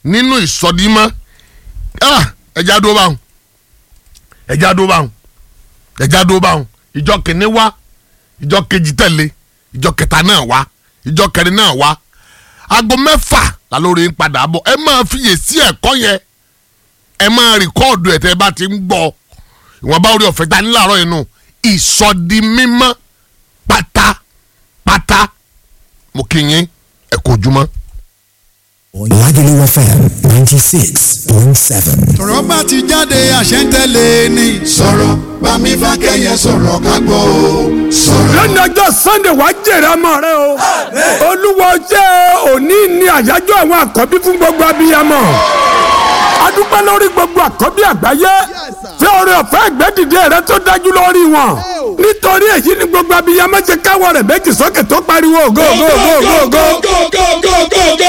nínú ìsọdímọ́ ah, ẹja dó báwọn ẹja dó báwọn ẹja dó báwọn ìjọ kìíní wá ìjọ kejì tẹ̀lé ìjọ kẹta náà wá ìjọ kẹrin náà wá aago mẹ́fà la lórí ń padà bọ̀ ẹ máa fiyèsí ẹ̀kọ́ yẹn ẹ máa rìkọ́ọ̀dù ẹ̀ tẹ́ ẹ bá ti ń gbọ́ ìwọ̀nba orí ọ̀fẹ́ ta níláàárọ̀ inú ìsọdi mímọ́ pátápátá mo kí yín ẹ kú ojúmọ́. Lagelu FM 96.7. tọ̀rọ̀ bá ti jáde àṣẹ ń tẹ̀lé ni. sọ̀rọ̀ bámi fákẹ́yẹ sọ̀rọ̀ ká gbọ́ o sọ̀rọ̀. lónìí ọjọ́ sunday wàá jèrè ọmọ rẹ o olúwa jẹ́ òní ní àyájọ́ àwọn àkọ́bí fún gbogbo abiyamọ adúpẹ́ lórí gbogbo àkọ́bí àgbáyé tí oore ọ̀fẹ́ ìgbẹ́dìde rẹ tó dájú lórí wọn nítorí èyí ni gbogbo abiyamọ ṣe káwọ́ rẹ̀ méjì sókè tó pariwo go go go go go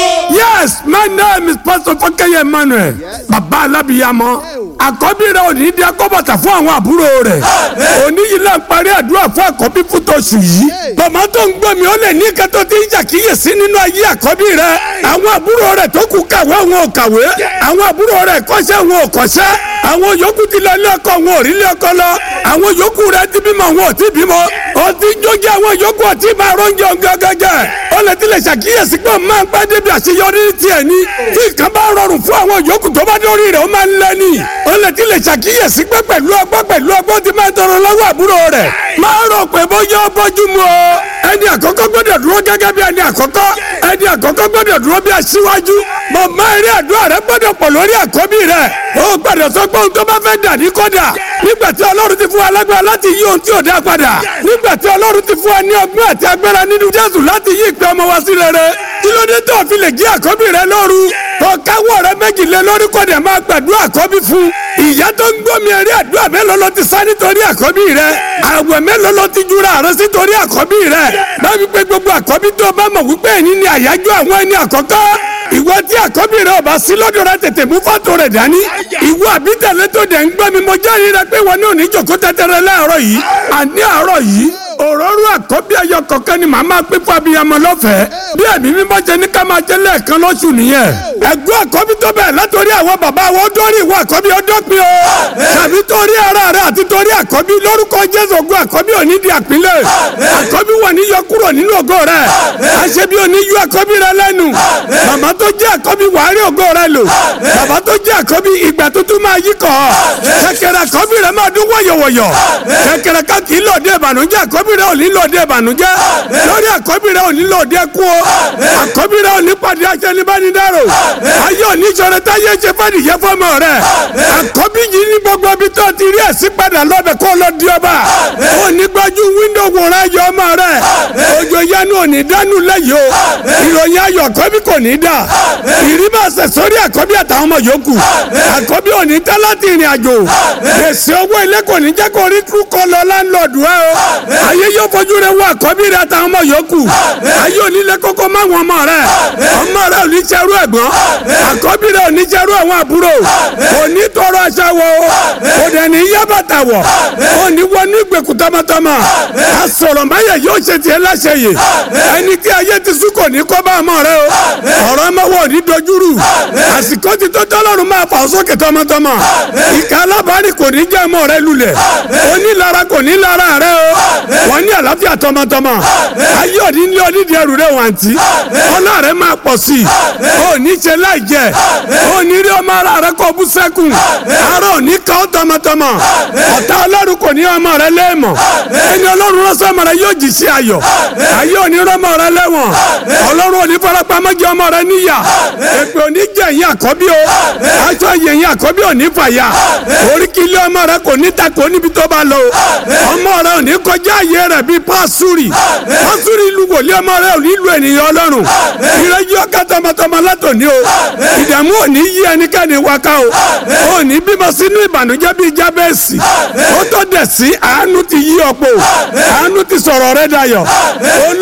yes my name is pastor Fakeye Emmanuel baba alábiyamọ àkọ́bí rẹ ò ní di akọ́bàtà fún àwọn àbúrò rẹ̀ òní yìí là ń parí àdúrà fún àkọ́bí fún tòṣù yìí bàmá tó ń gbọ́ mi ó lè ní kẹ́tọ́ tí ń ṣàkíyèsí nínú ayé àkọ́bí rẹ àwọn àbúrò rẹ̀ tó kù kàwé wọn ò kàwé àwọn àbúrò rẹ̀ kọ́ṣẹ́ wọn ò kọ́ṣẹ́ àwọn yòókù ti lọ ilé ọkọ wọn ò rí ilé ọkọ lọ àwọn yòókù rẹ̀ ti bímọ wọn ò ti bímọ ó ti jókè àwọn yòókù ò ti máa rọ́njẹ gẹ́gẹ́gẹ́ ó lè ti lè ṣàkíyèsí pé máa ń pẹ́ débi àṣeyọrí ní tiẹ̀ ni tí nǹkan bá rọrùn fún àwọn yòókù tó bá dórí rẹ̀ ó máa ń lẹ́ni ó lè ti lè ṣàkíyèsí pé pẹ̀lú ọgbọ́n pẹ̀lú ọgbọ́n ti máa tọrọ lọ́wọ́ àbúrò rẹ̀ máa rò pé bóyá ó bójú mu o ẹni àkọ́kọ́ gbọ́dọ̀ dúró gẹ́gẹ́ bí ẹni àkọ́kọ́ ẹni àkọ́kọ́ gbọ́dọ̀ dúró bí aṣíwájú màmá eré àdúrà rẹ gbọ́dọ̀ pọ̀ lórí àkọ́bí rẹ ó gbọ́dọ̀ sọ pé ohun tó bá fẹ́ dà ní kọ́dà nígbà tí ọlọ́run ti fún wa lágbára láti yí ohun tí ò dá padà nígbà tí ọlọ́run ti fún wa ní ọgbọ́n àti agbára nínú jésù láti yí ìpè ọmọ wa sí rere kí ló dé tó fi lè jí àkọ́bí rẹ lóru tó káwọ́ rẹ méjì lé lórí kọ́dà máa gbàdúrà àkọ́bí fún ìyá tó ń gbómi eré àdúrà mélòó ló ti sá nítorí àkọ́bí rẹ àwẹ̀ mélòó ló ti jura rẹ sítorí àkọ́bí rẹ báyìí pé gbogbo àkọ́bí tó bá mọ̀ wípé ẹni ní àyájọ́ àwọn ẹni àkọ́kọ́ ìwọ tí àkọ́bí rẹ ọba sí lọ́dọ̀ rẹ tètè mú fọ́tò rẹ dání ìwọ àbítẹ̀lẹ́ tó dẹ̀ ń gbọ́ mi mo jẹ́rìí rẹ pé wọn náà ní jòkó tẹ́tẹ́rẹ́ láàárọ̀ yìí àní àárọ̀ yìí òróró àkọ́bí ẹyọ kọ̀ọ̀kan ni màá máa pín fún abiyamọ lọ́fẹ̀ẹ́ bí ẹ̀mí mímọ́ jẹ ní ká máa jẹ lẹ́ẹ̀kan lóṣù nìyẹn ẹ̀gbọ́n àkọ́bí tó bẹ̀ látòrí àwọn bàbá wọn ó dórí ìwọ àkọ́bí ó dópin o tàbí torí ara rẹ àti torí àkọ́bí lórúkọ jésù ògùn àkọ́bí ò ní di àpínlẹ̀ àkọ́bí wà ní yọ kúrò nínú ògo rẹ àṣebí ò ní yọ àkọ́bí rẹ lẹ́nu màmá tó jẹ́ àkọ́bí wàá rí ògo rẹ lò bàbá tó jẹ́ àkọ́bí ìgbà tuntun máa yí kọ́ kẹ̀kẹ́rẹ́ àkọ́bí rẹ máa dún wọ̀yọ̀wọ̀yọ̀ kẹ̀kẹ́rẹ́ ká kì í lòdì ìbànújẹ́ àkọ́bí rẹ ò ní lòdì ìbànújẹ́ lórí àkọ́bí rẹ ò ní lòdì ẹkú o àkọ́bí rẹ ò ní pàdé aṣẹ́nibánidáró ayé ò ní sọ̀rọ̀ táyé ṣe fàdíyẹ fọmọ rẹ àkọ́bí yìí ní gbogbo ibi tó ti rí ẹ̀sìn padà lọ́bẹ̀ kó lọ di ọba ò ní gbájú wíńdò wòran ayọ̀ ọmọ rẹ òjò yanu ò ní dánú lẹ́yìn o ìròyìn ayọ̀ àkọ́bí kò ní dà ìrímọ̀ọ́sẹ̀ sórí àkọ́bí àtàwọn ọmọ yòókù àkọ́bí ò ní tẹ́ láti ìrìn àjò gbèsè owó ilé kò ní jẹ́ kó rí tú kọ́ lọ láńlọ́ọ̀dù ẹ o ayé yóò fojú rẹ wọ àkọ́bí rẹ àtàwọn ọmọ yòókù ayé ò ní lé kókó má wọn ọmọ rẹ ọmọ rẹ ò ní jẹrú ẹ̀gbọ́n àkọ́bí rẹ ò ní jẹrú àwọn àbúrò kò ní tọrọ aṣọ wọ o kò dẹ̀ ní yá bàtà wọ̀ kò ní wọ ní ìgbèkùn tọmọtọmọ àsọ̀rọ̀ máyà yóò ṣe tiẹ̀ láṣẹ yìí ẹni tí ayé ti sún kò ní kọ́ bá ọmọ rẹ o ọ̀rọ̀ ọmọ wọ̀ ní dojúrù àsìkò ti tó tọ́lọ́run máa fà ọ́ sókè tọmọtọmọ ìka alábàárì kò ní jẹ́ ọmọ rẹ lulẹ̀ onílara kò ní lára rẹ o wọ́n ní àlàáfíà tọmọtọmọ ayé òní ní onídìí ẹrù rẹ wàǹtí ọlá rẹ máa pọ̀ sí i ò ní ṣe láì jẹ ò ní rí ọmọ ara rẹ kó bú sẹ́kùn ara ò ní kọ́ tọmọtọmọ ọ̀tá ọlọ́run kò ní ọmọ rẹ lẹ́ẹ̀mọ̀ ẹni ọlọ́run ránṣẹ́ ọmọ rẹ yóò jì sí ayọ̀ ayé òní rọmọ rẹ lẹ́wọ̀n ọlọ́run òní farapamọ́ jẹ ọmọ rẹ níyà èpè òní jẹ̀yìn àkọ́bí o aṣọ yẹ̀yìn àkọ́bí òní fàyà oríkìlẹ̀ ọmọ rẹ kò ní takò níbi tó bá lọ ọmọ rẹ òní kọjá ayé rẹ bíi pásúrì pásúrì ìlú wòlíì ọmọ rẹ òní lu ènìyàn ọlọ́run ìrẹ́jú ọkà tọmọtọmọ látòní o ìdààmú òní yí ẹnikẹ́ni wáká o òní bímọ sínú ìbànújẹ́ bíi jábẹ́ẹ̀sì ó tó dẹ̀ sí àánú ti yí ọ̀pọ̀ àánú ti sọ̀rọ̀ rẹ dayọ̀ olórí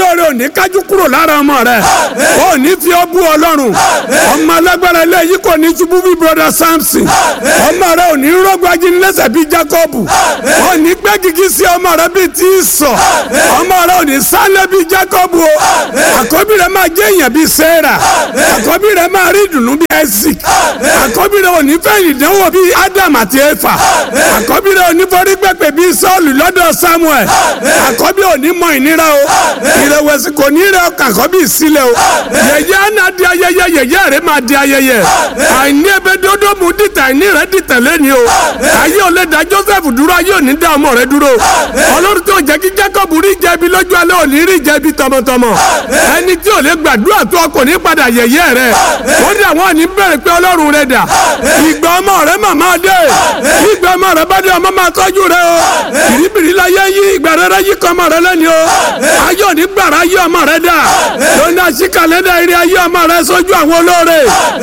olóore ò ní kájú kúrò lára ọmọ rẹ ò ní fi ọ́ bú ọlọ́run ọmọ alágbára ilé yìí kò ní ṣubú bí broda samson ọmọ rẹ ò ní rọ́gbọ́ ajínlẹ́sẹ̀ bí jacob ò ní gbé gigi sí ọmọ rẹ bí tí ì sọ ọmọ rẹ ò ní sálẹ̀ bí jacob o àkọ́bí rẹ máa jẹ́ èèyàn bí sarah àkọ́bí rẹ máa rí ìdùnnú bí isaac àkọ́bí rẹ ò ní fẹ́ ìdánwò bí adam àti efa àkọ́bí rẹ ò ní forí pẹ̀pẹ̀ bí sọ́ọ̀lù lọ́dọ̀ samuel àkọ́bí ò ní mọ ìnira o ìrẹ̀wẹ̀sì kò ní rẹ ọkàn àkọ́bí sílẹ̀ o yẹ̀yẹ́ àná di ayẹyẹ yẹ̀yẹ́ rẹ máa di ayẹyẹ àìní ebe dodo mu dìtẹ̀ àìní rẹ dìtẹ̀ lẹ́ni o ayé ò lè da joseph dúró ayé ò ní da ọmọ rẹ dúró ọlọ́run tó jẹ́ kí jacob rí jẹ̀bi lójú alẹ́ ò ní rí jẹ̀bi tọmọtọmọ ẹni tí ò lè gbàdúrà tó kò ní padà yẹ̀yẹ́ rẹ ó dà wọ́n ní bẹ̀rẹ̀ pé ọlọ́run rẹ dà ìgbà ọmọ rẹ màmá dé ìgbà ọmọ rẹ bá dé ọmọ máa tọ́jú rẹ o bìrìbìrì la yẹ yí ìgbà rẹ yí kọ́ ọmọ rẹ lẹ́ni o ayé ò ní gbàrà ayé ọmọ rẹ dà lónìí àṣìkàlẹ̀ dà eré ayé ọmọ rẹ sójú àwọn olóore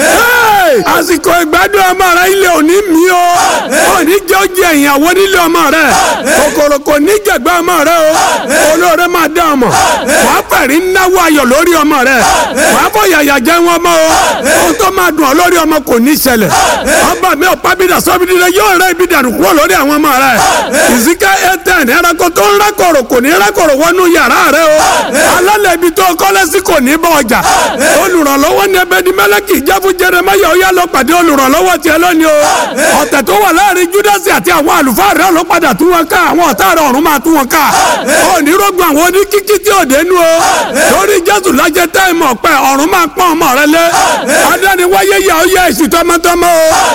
àsìkò ìgbádùn ọmọ rẹ ilé òní mi o òní jẹ́ oúnjẹ ìyàwó nílé ọmọ rẹ kòkòrò kò ní jẹ̀gbẹ́ ọmọ rẹ o olóore máa dá ọmọ wàá fẹ̀rí náwó ayọ̀ lórí ọmọ rẹ wàá fọ yàyà jẹ́ wọn mọ́ o ohun tó máa dùn ọ́ lórí ọmọ kò ní ṣẹlẹ̀ ọba mi ò pábídà sọ́bìdì rẹ yóò rẹ ibi dànù kúrò lórí àwọn ọmọ rẹ ìsìká ẹtẹn ẹranko tó ń rákòrò kò ní rákòrò wọnú yàrá rẹ o alálẹ̀ ibi tó kọ́lé sí kò ní bọ̀ ọjà olùrànlọ́wọ́ ní ẹbẹ̀ ní mẹ́lẹ́kì jáfù jẹrẹmáyà ó yá lọ pàdé olùrànlọ́wọ́ tiẹ̀ lónìí o ọ̀tẹ̀ tó wà láàrin júdásì àti àwọn àlùfáà rẹ ló padà tú wọn ká àwọn ọ̀tá rẹ ọ̀run máa tú wọn ká onírògùn àwọn oníkíkí tí ò dénú o lórí jésù lájẹ táìmù ọ̀pẹ ọ̀run máa pọ́n ọmọ rẹ lé adániwáyé yà ó yẹ èsì tọmọtọmọ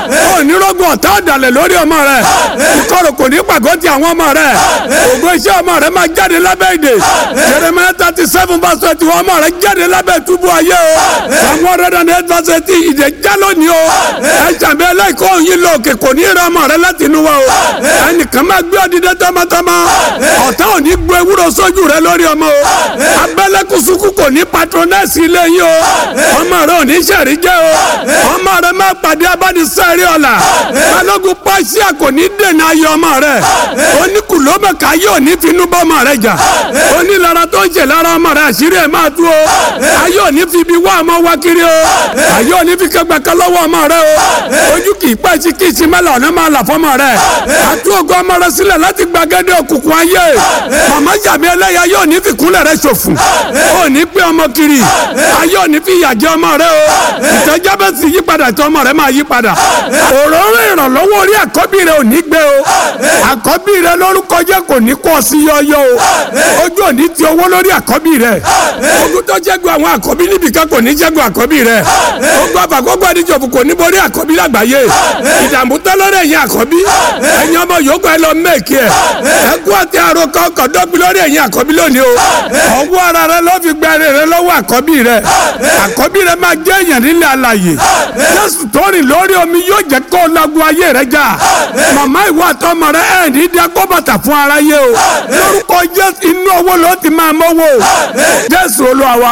o onírògùn ọ̀tá ọ̀dàlẹ̀ lórí ọmọ rẹ ìkọrò kò ní pàgọ́ ti àwọn ọmọ rẹ ògo iṣẹ́ ọmọ rẹ máa jáde lábẹ́ ìdè jeremiah thirty seven verse twenty one ọmọ rẹ jáde lábẹ́ túbú ayé o àwọn ọ̀rẹ́dà ní eight verse eighteen ìdè já lónìí o ẹ̀jàmbé ẹlẹ́kọ̀ọ́ yìí lọ òkè kò ní rẹ ọmọ rẹ láti inú wa o ẹnìkan máa gbé ọdídé tọmọtọmọ ọ̀tá ò ní gbé ewúro sójú rẹ lórí ọmọ o abẹ́lẹ́kùsùkù kò ní patronẹ́sì ilé yìí o ọmọ rẹ ò ní sẹ̀rí jẹ́ o ọmọ rẹ máa pàdé abánisẹ́rí ọ̀la balógun pàṣẹ kò ní dènà ayọ̀ ọmọ rẹ oníkùlómẹ̀ká yóò ní finú bọ́ ọmọ rẹ jà onílara tó ń ṣe lára ọmọ rẹ àṣírí ẹ̀ máa tú o ayé ò ní fi ibi wá ọmọ wá kiri o ayé ò ní fi kẹgbẹ́ kan lọ́wọ́ ọmọ rẹ o ojú kì í pẹ́ sí kì í sí mẹ́lẹ̀ ọ̀nà máa là fọmọ rẹ àtú ògo ọmọ rẹ sílẹ̀ láti gbàgede òkùnkùn ayé màmá jàmí ẹlẹ́yà yóò ní fi kúnlẹ̀ rẹ ṣòfò ò ní pé ọmọ kiri ayé ò ní fi ìyà jẹ ọmọ rẹ o ìtẹ́jọ́ bẹ́ẹ̀ sì yí padà tí ọmọ rẹ máa yí padà òróró ìrànlọ́wọ́ orí àkọ́bí rẹ ò ní gbé o àkọ́bí rẹ lórúkọ jẹ́ kò ní kọ́ sí yọ́yọ́ o ojú ò ní ti owó lórí àkọ́bí rẹ ogun tó jẹ́gun àwọn àkọ́bí níbìkan kò ní jẹ́gun àkọ́bí rẹ ogun àfàkọ́gbọ́ àdìjọ́fù kò ní borí àkọ́bí lágbàáyé ìdààmú tán lórí ẹ̀yìn àkọ́bí ẹ̀yin ọmọ yòókù ẹ lọ mẹ́ẹ̀kì ẹ̀ ẹ̀kú àti àròkọ ọkọ̀ dọ́gbi lórí ẹ̀yìn àkọ́bí lónìí o ọwọ́ ara rẹ ló fi gba ẹrẹ rẹ lọ́wọ́ àkọ́bí rẹ àkọ́bí rẹ máa jẹ́ èèyàn nílẹ̀ alàyè jésù tó rìn lórí omi yóò jẹ́ kó lagun ayé rẹ já màmá ìwọ àtọmọ rẹ ẹ̀ ní dá kó bàtà fún aráyé o lórúkọ jésù inú owó ló ti máa mọ́wọ́ o jésù olúwa wa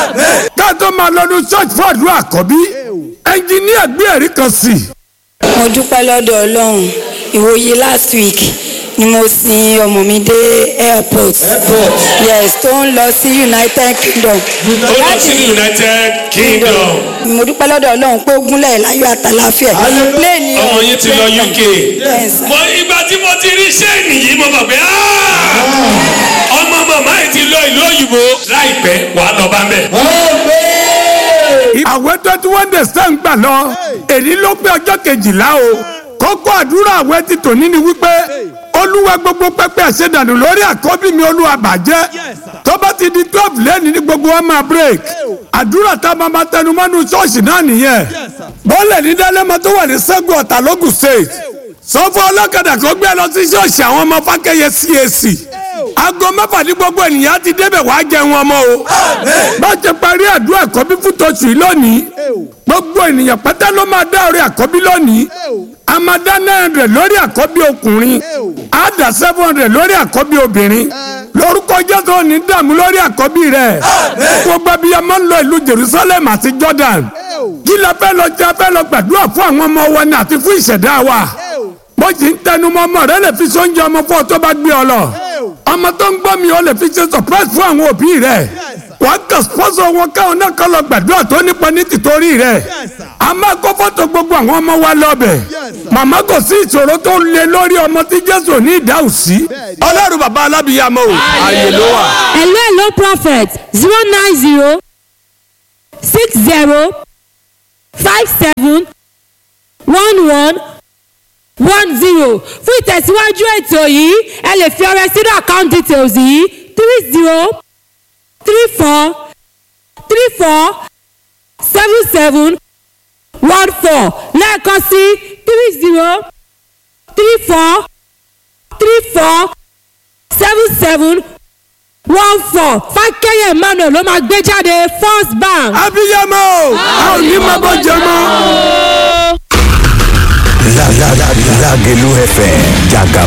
ká tó máa lọ́dún church fún àdúrà àkọ́bí ẹnjìníà gbé ẹ̀rí kan sí i mo dúpẹ́ lọ́dọ̀ ọlọ́run ìwòye last week ni mo sin ọmọ mi dé airport yes tó ń lọ sí united kingdom ó lọ sí united kingdom mo dúpẹ́ lọ́dọ̀ ọlọ́run pé ó gúnlẹ̀ láyọ̀ àtàláfíà pléènì ọmọ yín ti lọ uk Yes. mo ìgbà tí mo ti rí sẹ́ẹ̀nì yìí mo mọ̀ pé "Ah, ọmọ màmá yìí ti lọ ìlú òyìnbó láìpẹ́ wàá lọ bá mẹ́. àwẹ̀ twenty one days tẹ́ ń gbà lọ èyí ló pé ọjọ́ kejìlá o kókó àdúrà àwẹ̀ ti tòní ni wípé olúwa gbogbo pẹpẹ àṣedànù lórí àkọ́bí mi olúwa bàjẹ́ tó bá ti di twelve lẹ́ni ní gbogbo wa máa break àdúrà tá a máa máa tẹnu mọ́nú ṣọ́ọ̀ṣì náà nìyẹn bọ́ọ̀lẹ̀ ní dálẹ́mọ tó wà ní sẹ́gun ọ̀tà lógùn state sọ́fọ́ ọlọ́kadà kó gbé lọ sí ṣọ́ọ̀ṣì àwọn ọmọ fákẹ́yẹ CAC aago mẹ́fà ní gbogbo ènìyàn ti débẹ̀ wá jẹun ọmọ o bá a ṣe parí àdúrà àkọ́bí fún tòṣù yìí lónìí gbogbo ènìyàn pátá ló máa dá orí àkọ́bí lónìí a máa dá nine hundred lórí àkọ́bí ọkùnrin a dá seven hundred lórí àkọ́bí obìnrin lórúkọ jésù òní dààmú lórí àkọ́bí rẹ̀ gbogbo abiyamọ ń lọ ìlú jerusalem àti jordan kí la fẹ́ lọ jẹ́ fẹ́ lọ gbàdúrà fún àwọn ọmọ wa ni àti fún ìṣẹ̀dá wa bó ti ń tẹnu mọ́ ọmọ rẹ lè fi sóúnjẹ ọmọ fún ọ tó bá gbé ọ lọ ọmọ tó ń gbọ́ mi ọ lè fi ṣe surprise fún àwọn òbí rẹ wàá kàn sponsor wọn káwọn náà kọ́ lọ gbàdúrà tó nípa ní tìtorí rẹ̀ a máa kó fọ́tò gbogbo àwọn ọmọ wa lọ́bẹ̀ màmá kò sí ìṣòro tó ń lé lórí ọmọ tí jésù ní ìdáhùn sí ọlọ́run bàbá alábìyàmọ́ o ààyè ló wà. hello hello prophet zero nine zero six zero five seven one one one zero fún ìtẹ̀síwájú ètò yìí ẹ lè fi ọrẹ sínú account details yìí three zero three four three four seven seven one four lẹ́ẹ̀kan sí three zero three four three four seven seven one four fákẹ́yẹ̀ emmanuel ló máa gbé jáde first bank. abiyamọ a ò ní máa bọ́ jẹ mọ́. Lágẹ̀lú FM jàgà